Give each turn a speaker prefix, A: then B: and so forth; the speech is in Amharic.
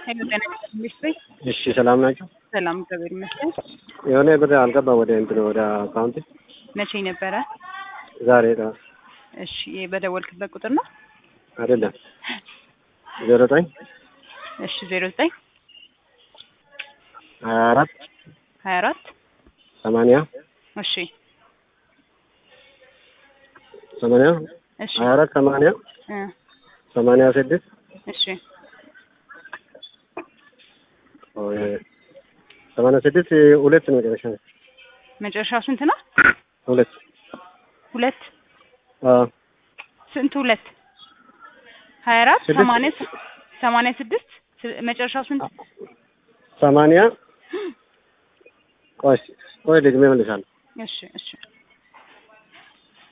A: ሄሎ ጤና ይስጥልኝ።
B: እሺ ሰላም ናቸው።
A: ሰላም እግዚአብሔር ይመስገን።
B: የሆነ ብር አልገባ ወደ እንትን ወደ አካውንት
A: መቼ ነበረ?
B: ዛሬ ጠዋት
A: እሺ በደወልክበት ቁጥር ነው?
B: አይደለም ዜሮ ዘጠኝ
A: እሺ ዜሮ ዘጠኝ
B: ሀያ አራት
A: ሀያ አራት
B: ሰማንያ
A: እሺ
B: ሰማንያ
A: እሺ
B: ሀያ አራት ሰማንያ
A: እ
B: ሰማንያ ስድስት
A: እሺ
B: ሰማንያ ስድስት ሁለት ነው መጨረሻ ነው።
A: መጨረሻው ስንት ነው?
B: ሁለት
A: ሁለት
B: አዎ
A: ስንት ሁለት ሀያ አራት
B: ስድስት።
A: ሰማንያ ስ- ሰማንያ ስድስት ስ- መጨረሻው ስንት?
B: ሰማንያ ቆይ ቆይ ደግሜ እመልሳለሁ።
A: እሺ እሺ